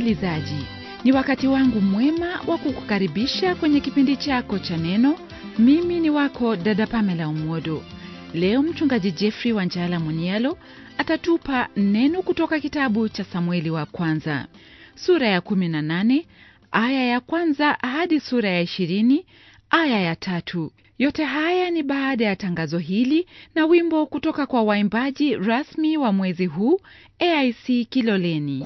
msikilizaji ni wakati wangu mwema wa kukukaribisha kwenye kipindi chako cha neno mimi ni wako dada pamela umwodo leo mchungaji jeffrey wanjala munialo atatupa neno kutoka kitabu cha samueli wa kwanza sura ya 18 aya ya kwanza hadi sura ya 20 aya ya tatu yote haya ni baada ya tangazo hili na wimbo kutoka kwa waimbaji rasmi wa mwezi huu aic kiloleni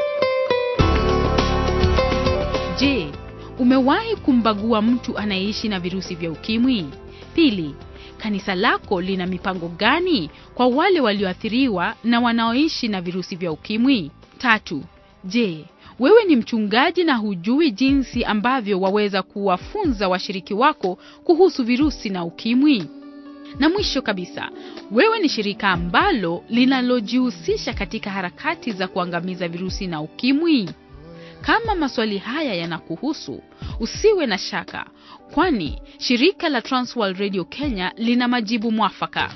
Je, umewahi kumbagua mtu anayeishi na virusi vya ukimwi? Pili, kanisa lako lina mipango gani kwa wale walioathiriwa na wanaoishi na virusi vya ukimwi? Tatu, je, wewe ni mchungaji na hujui jinsi ambavyo waweza kuwafunza washiriki wako kuhusu virusi na ukimwi? Na mwisho kabisa, wewe ni shirika ambalo linalojihusisha katika harakati za kuangamiza virusi na ukimwi? Kama maswali haya yanakuhusu, usiwe na shaka, kwani shirika la Transworld Radio Kenya lina majibu mwafaka.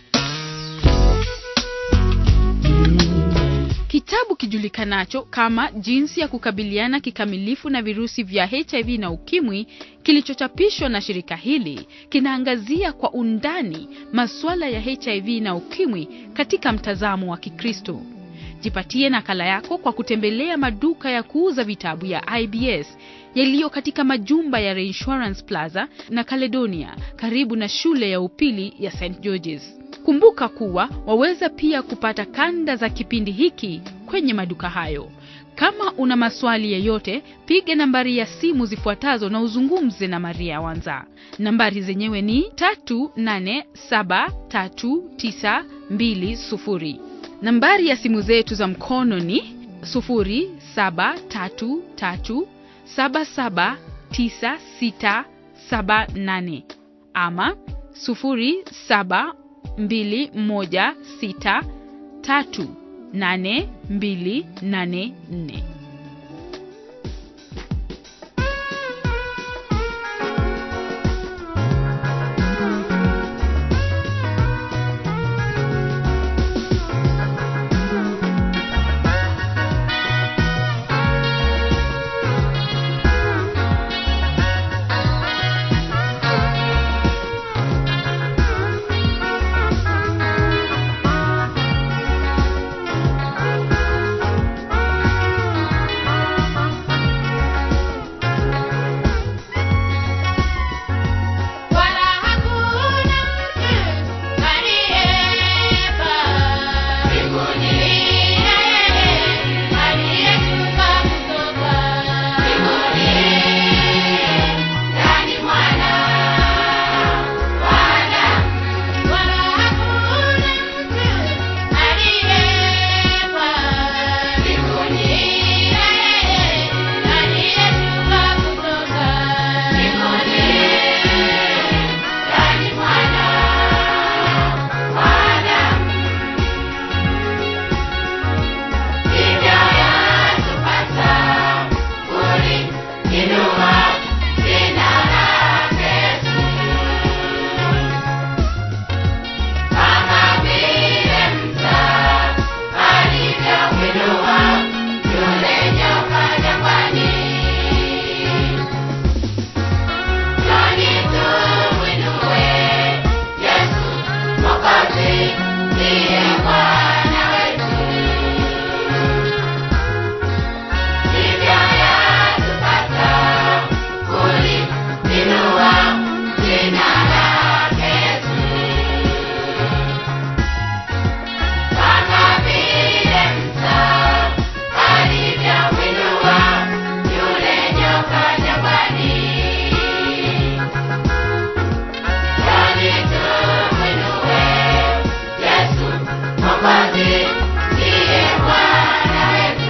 Kitabu kijulikanacho kama Jinsi ya kukabiliana kikamilifu na virusi vya HIV na ukimwi kilichochapishwa na shirika hili kinaangazia kwa undani masuala ya HIV na ukimwi katika mtazamo wa Kikristo. Jipatie nakala yako kwa kutembelea maduka ya kuuza vitabu ya IBS yaliyo katika majumba ya Reinsurance Plaza na Caledonia karibu na shule ya upili ya St George's. Kumbuka kuwa waweza pia kupata kanda za kipindi hiki kwenye maduka hayo. Kama una maswali yeyote, piga nambari ya simu zifuatazo na uzungumze na Maria Wanza. Nambari zenyewe ni 3873920. Nambari ya simu zetu za mkono ni 0733779678 ama 0721638284. Wala hakuna mtu aliyepa mbinguni yeye aliyeshuka kutoka mbinguni ndani mwana wa Adamu. Wala hakuna mtu aliyepa mbinguni yeye aliyeshuka kutoka mbinguni ndani mwana wa Adamu. Hivyo yatupasa kuliinua jina lake Yesu, kama vile Musa alivyomwinua yule nyoka jangwani. Nani tumwinue Yesu Mwokozi, ndiye Bwana wetu. Hivyo yatupasa kuliinua jina lake Yesu, kama vile Musa alivyomwinua yule nyoka jangwani. Nani tumwinue Yesu Mwokozi, ndiye Bwana wetu.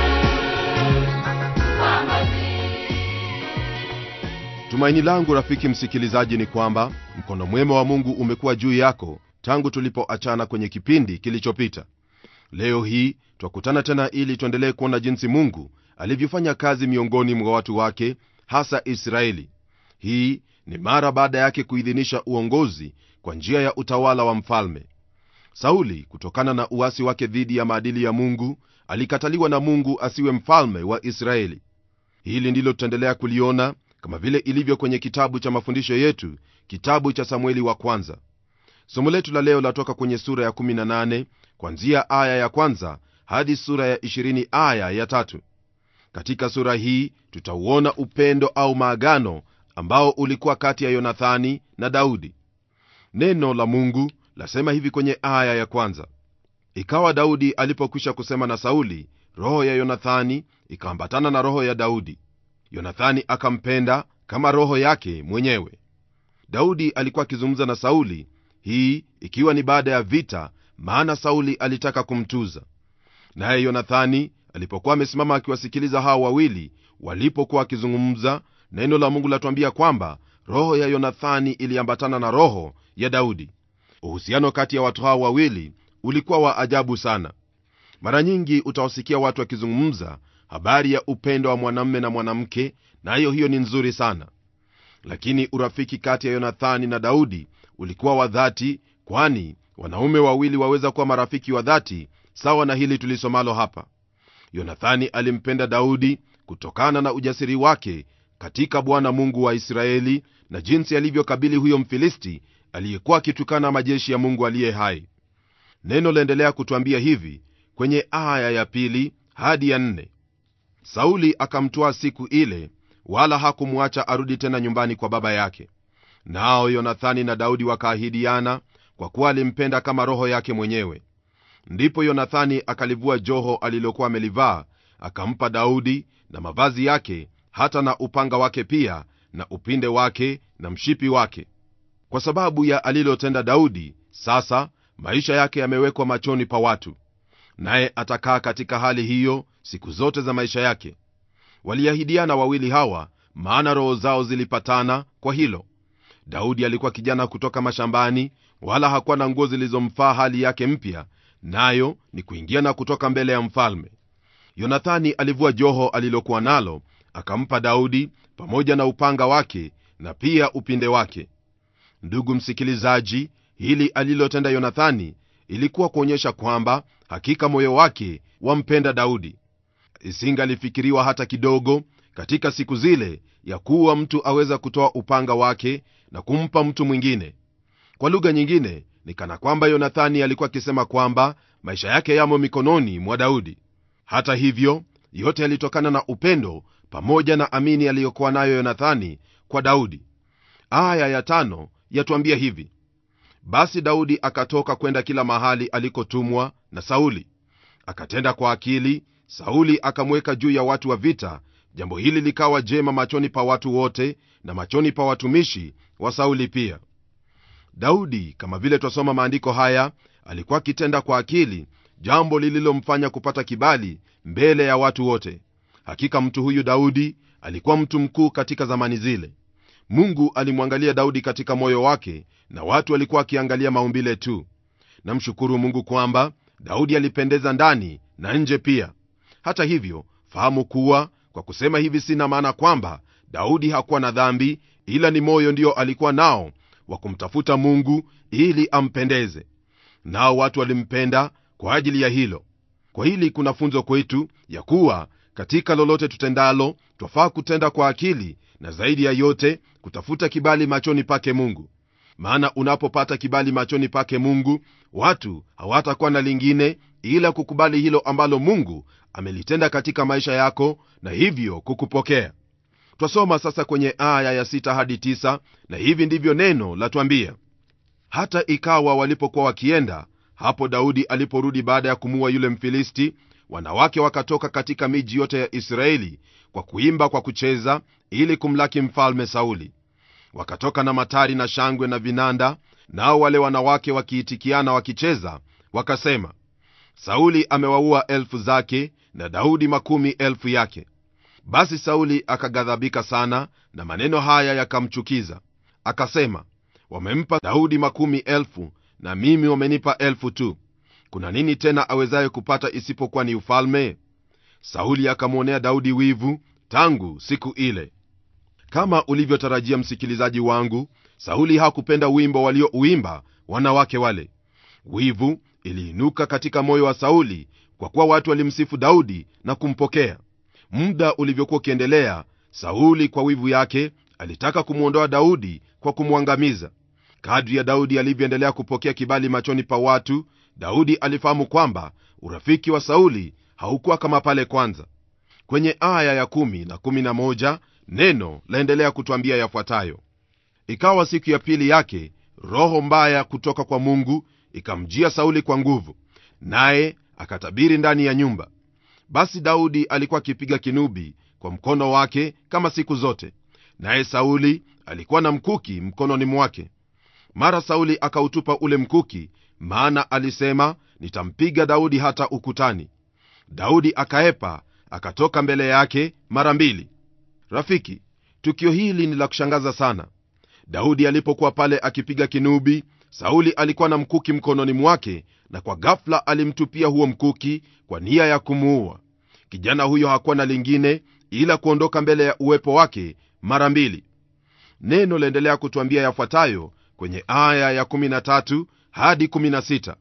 tumaini langu rafiki msikilizaji ni kwamba mkono mwema wa mungu umekuwa juu yako tangu tulipoachana kwenye kipindi kilichopita leo hii twakutana tena ili tuendelee kuona jinsi mungu alivyofanya kazi miongoni mwa watu wake hasa israeli hii ni mara baada yake kuidhinisha uongozi kwa njia ya utawala wa mfalme sauli kutokana na uasi wake dhidi ya maadili ya mungu alikataliwa na mungu asiwe mfalme wa israeli hili ndilo tutaendelea kuliona kama vile ilivyo kwenye kitabu cha mafundisho yetu kitabu cha samueli wa kwanza somo letu la leo latoka kwenye sura ya 18 kwanzia aya ya kwanza hadi sura ya 20 aya ya tatu katika sura hii tutauona upendo au maagano ambao ulikuwa kati ya yonathani na daudi neno la mungu lasema hivi kwenye aya ya kwanza ikawa daudi alipokwisha kusema na sauli roho ya yonathani ikaambatana na roho ya daudi yonathani akampenda kama roho yake mwenyewe daudi alikuwa akizungumza na sauli hii ikiwa ni baada ya vita maana sauli alitaka kumtuza naye yonathani alipokuwa amesimama akiwasikiliza hao wawili walipokuwa wakizungumza neno la mungu latuambia kwamba roho ya yonathani iliambatana na roho ya daudi uhusiano kati ya watu hao wawili ulikuwa wa ajabu sana mara nyingi utawasikia watu wakizungumza habari ya upendo wa mwanamme na mwanamke nayo na hiyo ni nzuri sana lakini urafiki kati ya yonathani na daudi ulikuwa wa dhati kwani wanaume wawili waweza kuwa marafiki wa dhati sawa na hili tulisomalo hapa yonathani alimpenda daudi kutokana na ujasiri wake katika bwana mungu wa israeli na jinsi alivyokabili huyo mfilisti aliyekuwa akitukana majeshi ya mungu aliye hai neno laendelea kutwambia hivi kwenye aya ya pili hadi ya nne sauli akamtwaa siku ile wala hakumwacha arudi tena nyumbani kwa baba yake nao yonathani na daudi wakaahidiana kwa kuwa alimpenda kama roho yake mwenyewe ndipo yonathani akalivua joho alilokuwa amelivaa akampa daudi na mavazi yake hata na upanga wake pia na upinde wake na mshipi wake kwa sababu ya alilotenda daudi sasa maisha yake yamewekwa machoni pa watu naye atakaa katika hali hiyo siku zote za maisha yake waliahidiana wawili hawa maana roho zao zilipatana kwa hilo daudi alikuwa kijana kutoka mashambani wala hakuwa na nguo zilizomfaa hali yake mpya nayo ni kuingia na kutoka mbele ya mfalme yonathani alivua joho alilokuwa nalo akampa daudi pamoja na upanga wake na pia upinde wake ndugu msikilizaji hili alilotenda yonathani ilikuwa kuonyesha kwamba hakika moyo wake wampenda daudi isingalifikiriwa hata kidogo katika siku zile ya kuwa mtu aweza kutoa upanga wake na kumpa mtu mwingine kwa lugha nyingine ni kana kwamba yonathani alikuwa akisema kwamba maisha yake yamo mikononi mwa daudi hata hivyo yote yalitokana na upendo pamoja na amini aliyokuwa nayo yonathani kwa daudi aya ya tano yatuambia hivi basi daudi akatoka kwenda kila mahali alikotumwa na sauli akatenda kwa akili sauli akamweka juu ya watu wa vita jambo hili likawa jema machoni pa watu wote na machoni pa watumishi wa sauli pia daudi kama vile twasoma maandiko haya alikuwa akitenda kwa akili jambo lililomfanya kupata kibali mbele ya watu wote hakika mtu huyu daudi alikuwa mtu mkuu katika zamani zile mungu alimwangalia daudi katika moyo wake na watu walikuwa wakiangalia maumbile tu namshukuru mungu kwamba daudi alipendeza ndani na nje pia hata hivyo fahamu kuwa kwa kusema hivi sina maana kwamba daudi hakuwa na dhambi ila ni moyo ndio alikuwa nao wa kumtafuta mungu ili ampendeze nao watu walimpenda kwa ajili ya hilo kwa hili kuna funzo kwetu ya kuwa katika lolote tutendalo twafaa kutenda kwa akili na zaidi ya yote kutafuta kibali machoni pake mungu maana unapopata kibali machoni pake mungu watu hawatakuwa na lingine ila kukubali hilo ambalo mungu amelitenda katika maisha yako na hivyo kukupokea twasoma sasa kwenye aya ya sita hadi tisa, na hivi ndivyo neno latwambia hata ikawa walipokuwa wakienda hapo daudi aliporudi baada ya kumua yule mfilisti wanawake wakatoka katika miji yote ya israeli kwa kuimba kwa kucheza ili kumlaki mfalme sauli wakatoka na matari na shangwe na vinanda nao wale wanawake wakiitikiana wakicheza wakasema sauli amewaua elfu zake na daudi makumi elfu yake basi sauli akaghadhabika sana na maneno haya yakamchukiza akasema wamempa daudi makumi elfu na mimi wamenipa elfu tu kuna nini tena awezaye kupata isipokuwa ni ufalme sauli akamwonea daudi wivu tangu siku ile kama ulivyotarajia msikilizaji wangu sauli hakupenda wimbo waliouimba wanawake wale wivu iliinuka katika moyo wa sauli kwa kuwa watu walimsifu daudi na kumpokea muda ulivyokuwa ukiendelea sauli kwa wivu yake alitaka kumwondoa daudi kwa kumwangamiza kadri ya daudi alivyoendelea kupokea kibali machoni pa watu daudi alifahamu kwamba urafiki wa sauli haukuwa kama pale kwanza kwenye aya ya 1 na 11 neno laendelea kutwambia yafuatayo ikawa siku ya pili yake roho mbaya kutoka kwa mungu ikamjia sauli kwa nguvu naye akatabiri ndani ya nyumba basi daudi alikuwa akipiga kinubi kwa mkono wake kama siku zote naye sauli alikuwa na mkuki mkononi mwake mara sauli akautupa ule mkuki maana alisema nitampiga daudi hata ukutani daudi akaepa akatoka mbele yake mara mbili rafiki tukio hili ni la kushangaza sana daudi alipokuwa pale akipiga kinubi sauli alikuwa na mkuki mkononi mwake na kwa ghafla alimtupia huo mkuki kwa nia ya kumuua kijana huyo hakuwa na lingine ila kuondoka mbele ya uwepo wake mara mbili neno laendelea kutwambia yafuatayo kwenye aya ya 13 hadi 16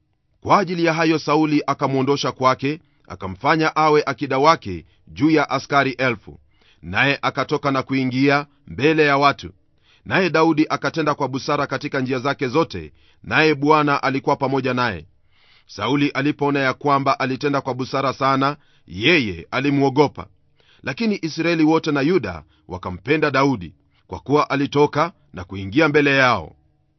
kwa ajili ya hayo sauli akamwondosha kwake akamfanya awe akida wake juu ya askari elfu naye akatoka na kuingia mbele ya watu naye daudi akatenda kwa busara katika njia zake zote naye bwana alikuwa pamoja naye sauli alipoona ya kwamba alitenda kwa busara sana yeye alimwogopa lakini israeli wote na yuda wakampenda daudi kwa kuwa alitoka na kuingia mbele yao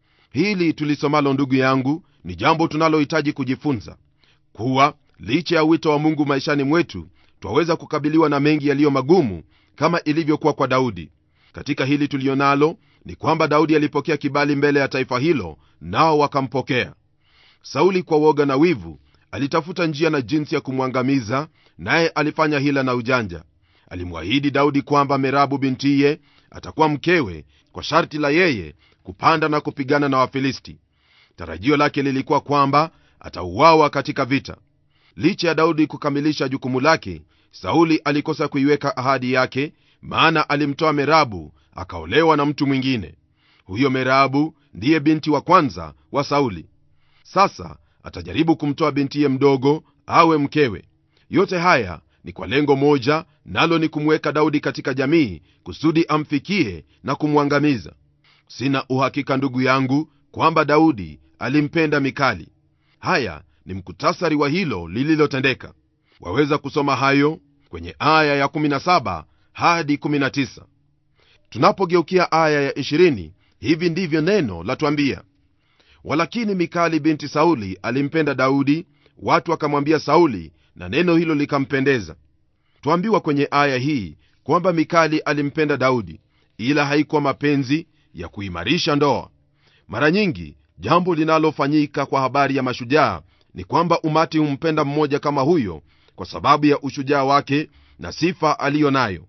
hili tulisomalo ndugu yangu ni jambo tunalohitaji kujifunza kuwa licha ya wito wa mungu maishani mwetu twaweza kukabiliwa na mengi yaliyo magumu kama ilivyokuwa kwa daudi katika hili tulionalo ni kwamba daudi alipokea kibali mbele ya taifa hilo nao wakampokea sauli kwa woga na wivu alitafuta njia na jinsi ya kumwangamiza naye alifanya hila na ujanja alimwahidi daudi kwamba merabu bintiye atakuwa mkewe kwa sharti la yeye kupanda na kupigana na wafilisti tarajio lake lilikuwa kwamba atauawa katika vita licha ya daudi kukamilisha jukumu lake sauli alikosa kuiweka ahadi yake maana alimtoa merabu akaolewa na mtu mwingine huyo merabu ndiye binti wa kwanza wa sauli sasa atajaribu kumtoa bintiye mdogo awe mkewe yote haya ni kwa lengo moja nalo ni kumweka daudi katika jamii kusudi amfikie na kumwangamiza sina uhakika ndugu yangu kwamba daudi alimpenda mikali haya ni mkutasari wa hilo lililotendeka waweza kusoma hayo kwenye aya ya 17 hadi 19 tunapogeukia aya ya 20 hivi ndivyo neno latwambia walakini mikali binti sauli alimpenda daudi watu wakamwambia sauli na neno hilo likampendeza twambiwa kwenye aya hii kwamba mikali alimpenda daudi ila haikuwa mapenzi ya kuimarisha ndoa mara nyingi jambo linalofanyika kwa habari ya mashujaa ni kwamba umati humpenda mmoja kama huyo kwa sababu ya ushujaa wake na sifa aliyo nayo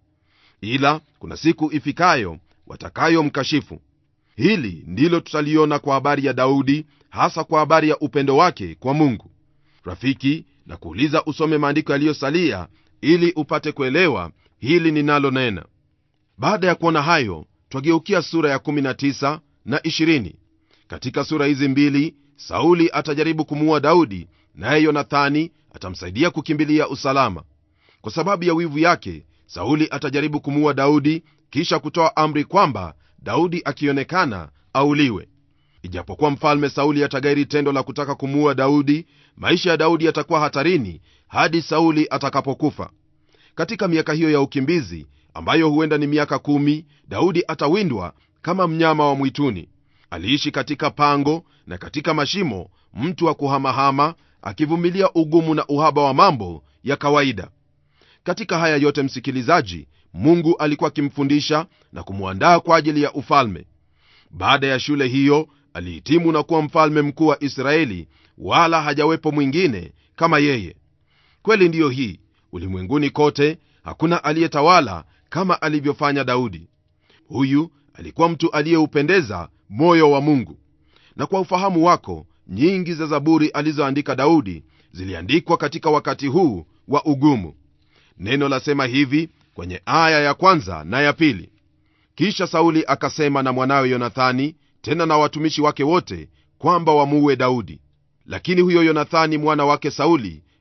ila kuna siku ifikayo watakayomkashifu hili ndilo tutaliona kwa habari ya daudi hasa kwa habari ya upendo wake kwa mungu rafiki na kuuliza usome maandiko yaliyosalia ili upate kuelewa hili ninalonena baada ya kuona hayo twageukia sura ya 19 na 20 katika sura hizi mbili sauli atajaribu kumuua daudi naye yonathani atamsaidia kukimbilia usalama kwa sababu ya wivu yake sauli atajaribu kumuua daudi kisha kutoa amri kwamba daudi akionekana auliwe ijapokuwa mfalme sauli atagairi tendo la kutaka kumuua daudi maisha ya daudi yatakuwa hatarini hadi sauli atakapokufa katika miaka hiyo ya ukimbizi ambayo huenda ni miaka kumi daudi atawindwa kama mnyama wa mwituni aliishi katika pango na katika mashimo mtu wa kuhamahama akivumilia ugumu na uhaba wa mambo ya kawaida katika haya yote msikilizaji mungu alikuwa akimfundisha na kumwandaa kwa ajili ya ufalme baada ya shule hiyo alihitimu na kuwa mfalme mkuu wa israeli wala hajawepo mwingine kama yeye kweli ndiyo hii ulimwenguni kote hakuna aliyetawala kama alivyofanya daudi huyu alikuwa mtu aliyeupendeza moyo wa mungu na kwa ufahamu wako nyingi za zaburi alizoandika daudi ziliandikwa katika wakati huu wa ugumu neno lasema hivi kwenye aya ya kwanza na ya pili kisha sauli akasema na mwanawe yonathani tena na watumishi wake wote kwamba wamuue daudi lakini huyo yonathani mwana wake sauli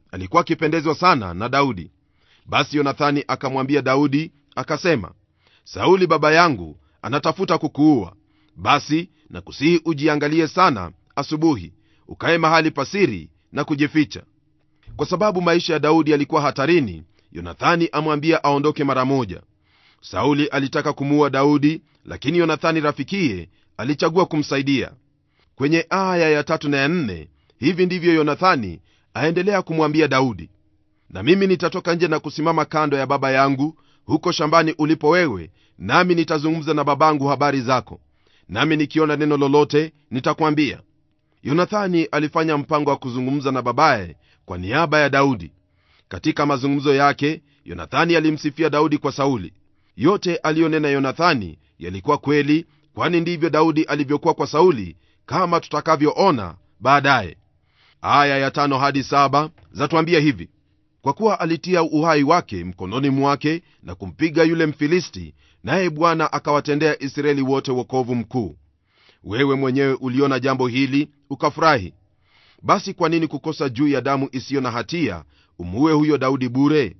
alikuwa akipendezwa sana na daudi basi yonathani akamwambia daudi akasema sauli baba yangu anatafuta kukuua basi nakusihi ujiangalie sana asubuhi ukaye mahali pasiri na kujificha kwa sababu maisha ya daudi yalikuwa hatarini yonathani amwambia aondoke mara moja sauli alitaka kumuua daudi lakini yonathani rafikiye alichagua kumsaidia kwenye aya ya tatu na ya nne hivi ndivyo yonathani aendelea kumwambia daudi na mimi nitatoka nje na kusimama kando ya baba yangu huko shambani ulipo wewe nami nitazungumza na babangu habari zako nami nikiona neno lolote nitakwambia yonathani alifanya mpango wa kuzungumza na babaye kwa niaba ya daudi katika mazungumzo yake yonathani alimsifia daudi kwa sauli yote aliyonena yonathani yalikuwa kweli kwani ndivyo daudi alivyokuwa kwa sauli kama tutakavyoona baadaye aya ya tano hadi saba zatuambia hivi kwa kuwa alitia uhai wake mkononi mwake na kumpiga yule mfilisti naye bwana akawatendea israeli wote wokovu mkuu wewe mwenyewe uliona jambo hili ukafurahi basi kwa nini kukosa juu ya damu isiyo na hatia umuue huyo daudi bure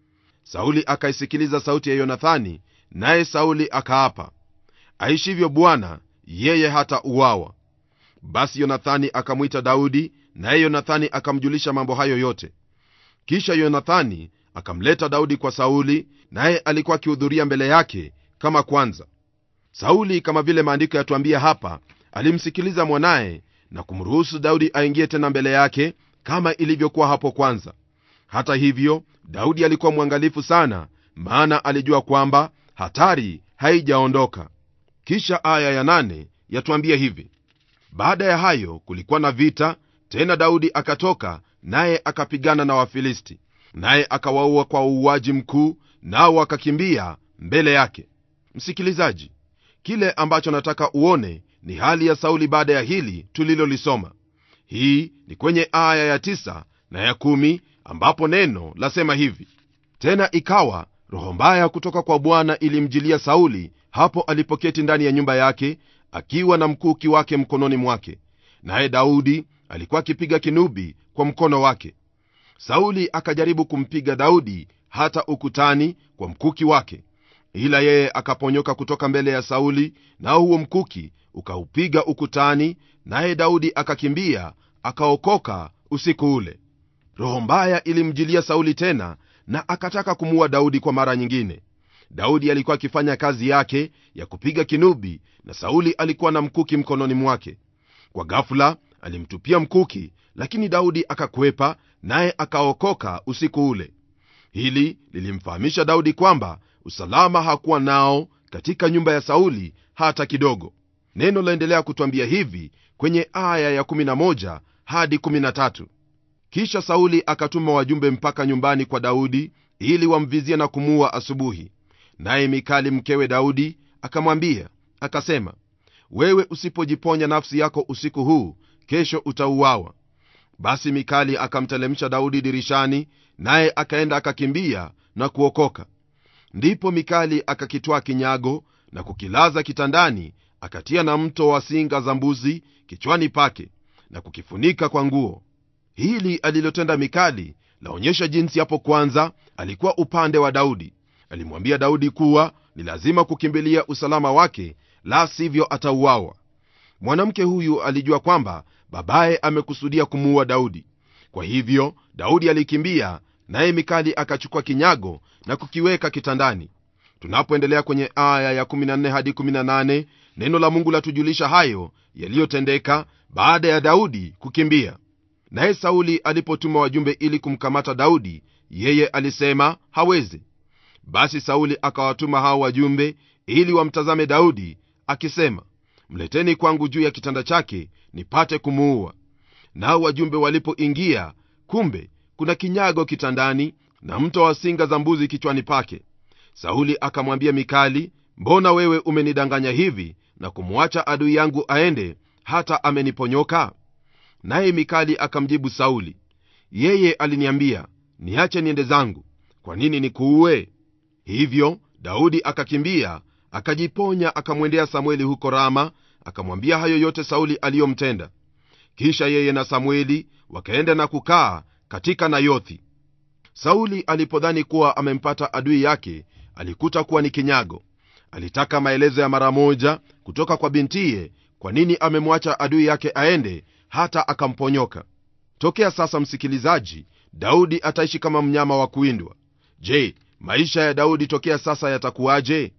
sauli akaisikiliza sauti ya yonathani naye sauli akaapa aishivyo bwana yeye hata uwawa basi yonathani akamwita daudi naye yonathani akamjulisha mambo hayo yote kisha yonathani akamleta daudi kwa sauli naye alikuwa akihudhuria mbele yake kama kwanza sauli kama vile maandiko yatuambia hapa alimsikiliza mwanaye na kumruhusu daudi aingie tena mbele yake kama ilivyokuwa hapo kwanza hata hivyo daudi alikuwa mwangalifu sana maana alijua kwamba hatari haijaondoka kisha aya ya nane yatuambia hivi baada ya hayo kulikuwa na vita tena daudi akatoka naye akapigana na wafilisti naye akawaua kwa uuaji mkuu nao wakakimbia mbele yake msikilizaji kile ambacho nataka uone ni hali ya sauli baada ya hili tulilolisoma hii ni kwenye aya ya tisa na ya kumi ambapo neno lasema hivi tena ikawa roho mbaya kutoka kwa bwana ilimjilia sauli hapo alipoketi ndani ya nyumba yake akiwa na mkuki wake mkononi mwake naye daudi alikuwa akipiga kinubi kwa mkono wake sauli akajaribu kumpiga daudi hata ukutani kwa mkuki wake ila yeye akaponyoka kutoka mbele ya sauli nao huo mkuki ukaupiga ukutani naye daudi akakimbia akaokoka usiku ule roho mbaya ilimjilia sauli tena na akataka kumuua daudi kwa mara nyingine daudi alikuwa akifanya kazi yake ya kupiga kinubi na sauli alikuwa na mkuki mkononi mwake kwa ghafula alimtupia mkuki lakini daudi akakwepa naye akaokoka usiku ule hili lilimfahamisha daudi kwamba usalama hakuwa nao katika nyumba ya sauli hata kidogo neno laendelea kutwambia hivi kwenye aya ya11 hadi 13 kisha sauli akatuma wajumbe mpaka nyumbani kwa daudi ili wamvizie na kumuua asubuhi naye mikali mkewe daudi akamwambia akasema wewe usipojiponya nafsi yako usiku huu kesho utauawa basi mikali akamtelemsha daudi dirishani naye akaenda akakimbia na kuokoka ndipo mikali akakitwaa kinyago na kukilaza kitandani akatia na mto wa singa za mbuzi kichwani pake na kukifunika kwa nguo hili alilotenda mikali laonyesha jinsi hapo kwanza alikuwa upande wa daudi alimwambia daudi kuwa ni lazima kukimbilia usalama wake la sivyo atauawa mwanamke huyu alijua kwamba babaye amekusudia kumuua daudi kwa hivyo daudi alikimbia naye mikali akachukua kinyago na kukiweka kitandani tunapoendelea kwenye aya ya 14 hadi 18 neno la mungu latujulisha hayo yaliyotendeka baada ya daudi kukimbia naye sauli alipotuma wajumbe ili kumkamata daudi yeye alisema hawezi basi sauli akawatuma hao wajumbe ili wamtazame daudi akisema mleteni kwangu juu ya kitanda chake nipate kumuua nao wajumbe walipoingia kumbe kuna kinyago kitandani na mto wa singa za mbuzi kichwani pake sauli akamwambia mikali mbona wewe umenidanganya hivi na kumwacha adui yangu aende hata ameniponyoka naye mikali akamjibu sauli yeye aliniambia niache niende zangu kwa nini nikuue hivyo daudi akakimbia akajiponya akamwendea samueli huko rama akamwambia hayo yote sauli aliyomtenda kisha yeye na samueli wakaenda na kukaa katika nayothi sauli alipodhani kuwa amempata adui yake alikuta kuwa ni kinyago alitaka maelezo ya mara moja kutoka kwa bintiye kwa nini amemwacha adui yake aende hata akamponyoka tokea sasa msikilizaji daudi ataishi kama mnyama wa kuwindwa je maisha ya daudi tokea sasa yatakuwaje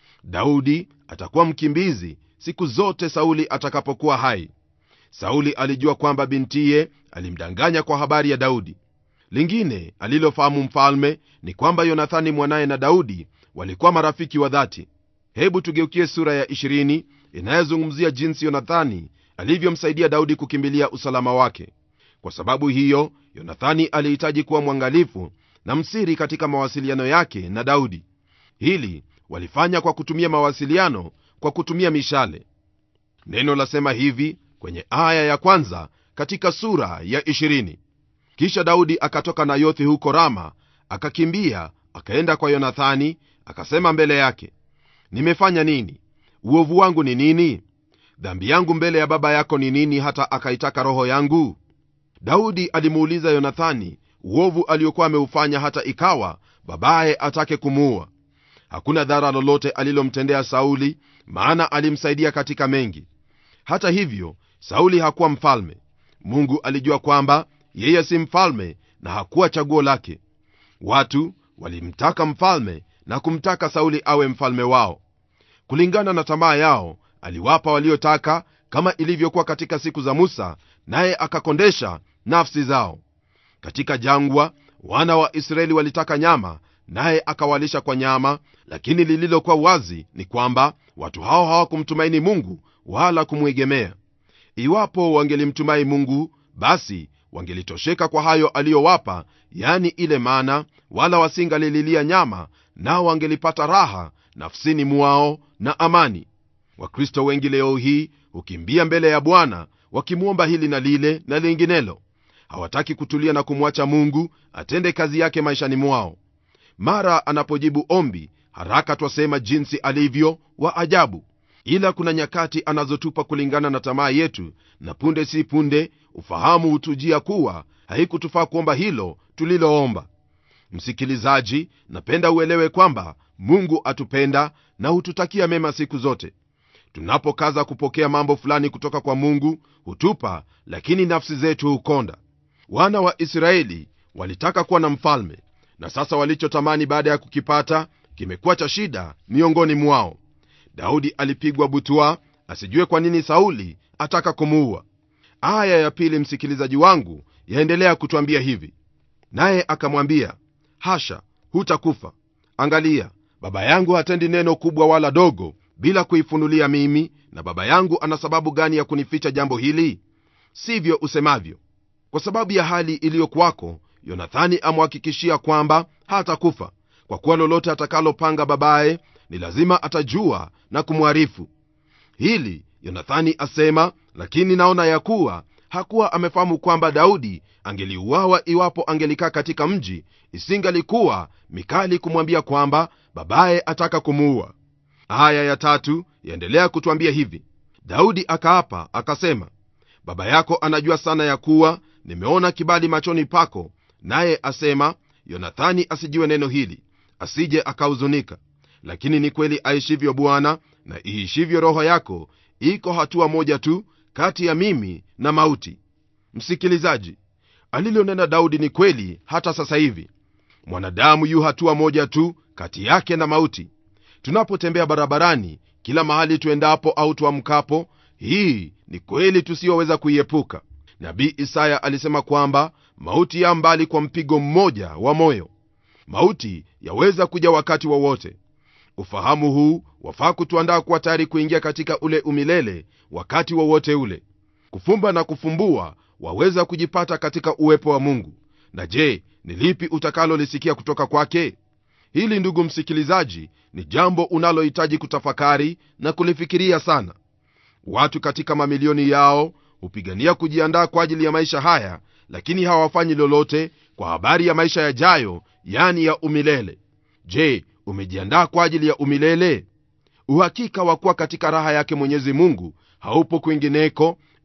daudi atakuwa mkimbizi siku zote sauli atakapokuwa hai sauli alijua kwamba bintiye alimdanganya kwa habari ya daudi lingine alilofahamu mfalme ni kwamba yonathani mwanaye na daudi walikuwa marafiki wa dhati hebu tugeukie sura ya 20 inayozungumzia jinsi yonathani alivyomsaidia daudi kukimbilia usalama wake kwa sababu hiyo yonathani alihitaji kuwa mwangalifu na msiri katika mawasiliano yake na daudi hili walifanya kwa kutumia mawasiliano kwa kutumia mishale neno lasema hivi kwenye aya ya kwanza katika sura ya 20 kisha daudi akatoka nayothi huko rama akakimbia akaenda kwa yonathani akasema mbele yake nimefanya nini uovu wangu ni nini dhambi yangu mbele ya baba yako ni nini hata akaitaka roho yangu daudi alimuuliza yonathani uovu aliokuwa ameufanya hata ikawa babaye atake kumuua hakuna dhara lolote alilomtendea sauli maana alimsaidia katika mengi hata hivyo sauli hakuwa mfalme mungu alijua kwamba yeye si mfalme na hakuwa chaguo lake watu walimtaka mfalme na kumtaka sauli awe mfalme wao kulingana na tamaa yao aliwapa waliotaka kama ilivyokuwa katika siku za musa naye akakondesha nafsi zao katika jangwa wana wa israeli walitaka nyama naye akawalisha kwa nyama lakini lililokuwa wazi ni kwamba watu hao hawakumtumaini mungu wala kumwegemea iwapo wangelimtumai mungu basi wangelitosheka kwa hayo aliyowapa yani ile mana wala wasingalililia nyama nao wangelipata raha nafsini mwao na amani wakristo wengi leo hii hukimbia mbele ya bwana wakimwomba hili na lile na linginelo hawataki kutulia na kumwacha mungu atende kazi yake maishani mwao mara anapojibu ombi haraka twasema jinsi alivyo wa ajabu ila kuna nyakati anazotupa kulingana na tamaa yetu na punde si punde ufahamu hutujia kuwa haikutufaa kuomba hilo tuliloomba msikilizaji napenda uelewe kwamba mungu atupenda na hututakia mema siku zote tunapokaza kupokea mambo fulani kutoka kwa mungu hutupa lakini nafsi zetu hukonda wana wa israeli walitaka kuwa na mfalme na sasa walichotamani baada ya kukipata kimekuwa cha shida miongoni mwao daudi alipigwa butwa asijue kwa nini sauli ataka kumuua aya ya pili msikilizaji wangu yaendelea kutwambia hivi naye akamwambia hasha hutakufa angalia baba yangu hatendi neno kubwa wala dogo bila kuifunulia mimi na baba yangu ana sababu gani ya kunificha jambo hili sivyo usemavyo kwa sababu ya hali iliyokwako yonathani amhakikishia kwamba hatakufa kwa kuwa lolote atakalopanga babaye ni lazima atajua na kumwarifu hili yonathani asema lakini naona ya kuwa hakuwa amefahamu kwamba daudi angeliuawa iwapo angelikaa katika mji isingalikuwa mikali kumwambia kwamba babaye ataka kumuua aya ya tatu yaendelea kutwambia hivi daudi akaapa akasema baba yako anajua sana ya kuwa nimeona kibali machoni pako naye asema yonathani asijue neno hili asije akahuzunika lakini ni kweli aishivyo bwana na iishivyo roho yako iko hatua moja tu kati ya mimi na mauti msikilizaji alilonena daudi ni kweli hata sasa hivi mwanadamu yu hatua moja tu kati yake na mauti tunapotembea barabarani kila mahali tuendapo au tuamkapo hii ni kweli tusiyoweza kuiepuka nabii isaya alisema kwamba mauti ya mbali kwa mpigo mmoja wa moyo mauti yaweza kuja wakati wowote wa ufahamu huu wafaa kutuandaa kuwa tayari kuingia katika ule umilele wakati wowote wa ule kufumba na kufumbua waweza kujipata katika uwepo wa mungu na je ni lipi utakalolisikia kutoka kwake hili ndugu msikilizaji ni jambo unalohitaji kutafakari na kulifikiria sana watu katika mamilioni yao hupigania kujiandaa kwa ajili ya maisha haya lakini hawafanyi lolote kwa habari ya maisha yajayo yani ya umilele je umejiandaa kwa ajili ya umilele uhakika wa kuwa katika raha yake mwenyezi mungu haupo kwingineko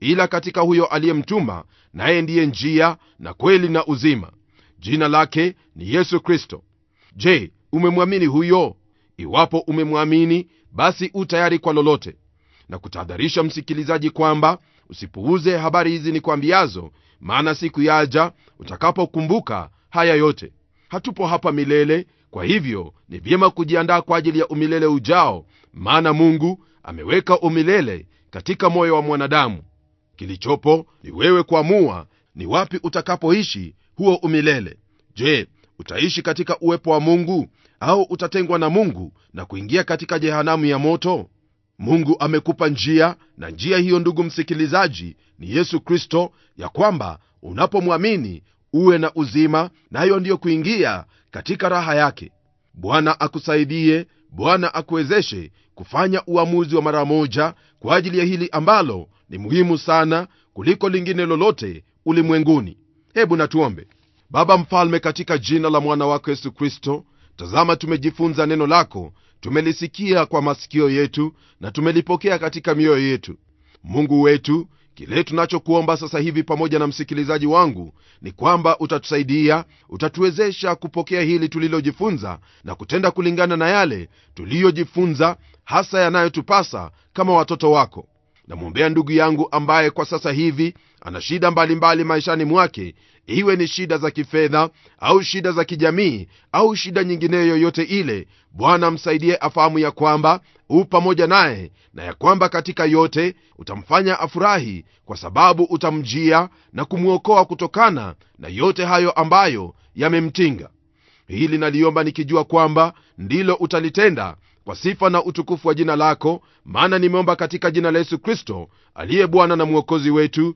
ila katika huyo aliyemtuma naye ndiye njia na kweli na uzima jina lake ni yesu kristo je umemwamini huyo iwapo umemwamini basi u tayari kwa lolote na kutahadharisha msikilizaji kwamba usipuuze habari hizi ni kwambiazo maana siku yaja utakapokumbuka haya yote hatupo hapa milele kwa hivyo ni vyema kujiandaa kwa ajili ya umilele ujao maana mungu ameweka umilele katika moyo wa mwanadamu kilichopo ni wewe kuamua ni wapi utakapoishi huo umilele je utaishi katika uwepo wa mungu au utatengwa na mungu na kuingia katika jehanamu ya moto mungu amekupa njia na njia hiyo ndugu msikilizaji ni yesu kristo ya kwamba unapomwamini uwe na uzima nayo ndiyo kuingia katika raha yake bwana akusaidie bwana akuwezeshe kufanya uamuzi wa mara moja kwa ajili ya hili ambalo ni muhimu sana kuliko lingine lolote ulimwenguni hebu natuombe baba mfalme katika jina la mwana wako yesu kristo tazama tumejifunza neno lako tumelisikia kwa masikio yetu na tumelipokea katika mioyo yetu mungu wetu kile tunachokuomba sasa hivi pamoja na msikilizaji wangu ni kwamba utatusaidia utatuwezesha kupokea hili tulilojifunza na kutenda kulingana na yale tuliyojifunza hasa yanayotupasa kama watoto wako namwombea ndugu yangu ambaye kwa sasa hivi ana shida mbalimbali maishani mwake iwe ni shida za kifedha au shida za kijamii au shida nyingineyo yoyote ile bwana msaidie afahamu ya kwamba u pamoja naye na ya kwamba katika yote utamfanya afurahi kwa sababu utamjia na kumwokoa kutokana na yote hayo ambayo yamemtinga hili naliomba nikijua kwamba ndilo utalitenda kwa sifa na utukufu wa jina lako maana nimeomba katika jina la yesu kristo aliye bwana na mwokozi wetu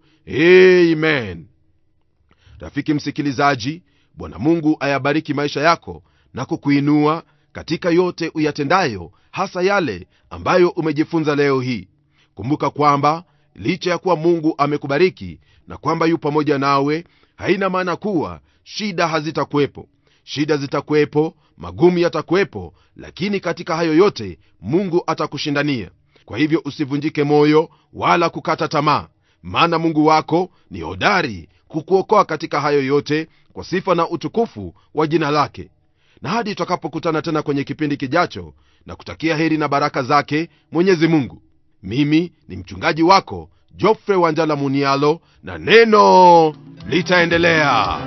amen rafiki msikilizaji bwana mungu ayabariki maisha yako na kukuinua katika yote uyatendayo hasa yale ambayo umejifunza leo hii kumbuka kwamba licha ya kuwa mungu amekubariki na kwamba yu pamoja nawe haina maana kuwa shida hazitakuwepo shida zitakuwepo magumu yatakuwepo lakini katika hayo yote mungu atakushindania kwa hivyo usivunjike moyo wala kukata tamaa maana mungu wako ni hodari kukuokoa katika hayo yote kwa sifa na utukufu wa jina lake na hadi tutakapokutana tena kwenye kipindi kijacho na kutakia heri na baraka zake mwenyezi mungu mimi ni mchungaji wako jofre wanjala munialo na neno litaendelea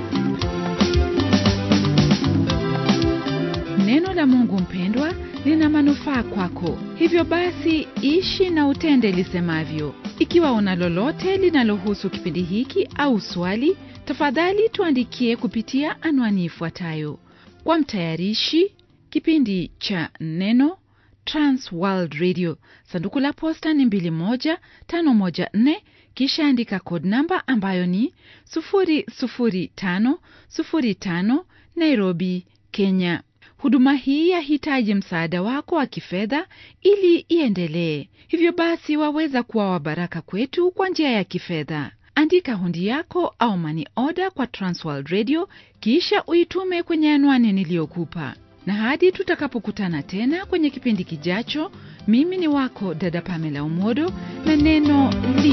neno la mungu mpendwa lina manufaa kwako hivyo basi ishi na utende lisemavyo ikiwa una lolote linalohusu kipindi hiki au swali tafadhali tuandikie kupitia anwani ifuatayo kwa mtayarishi kipindi cha neno transworld radio sanduku la posta ni 21514 kisha andika code namba ambayo ni 00505 nairobi kenya huduma hii yahitaji msaada wako wa kifedha ili iendelee hivyo basi waweza kuwa wabaraka kwetu kwa njia ya kifedha andika hundi yako au mani oda kwa transworld radio kisha uitume kwenye anwani niliyokupa na hadi tutakapokutana tena kwenye kipindi kijacho mimi ni wako dada pamela umodo na neno li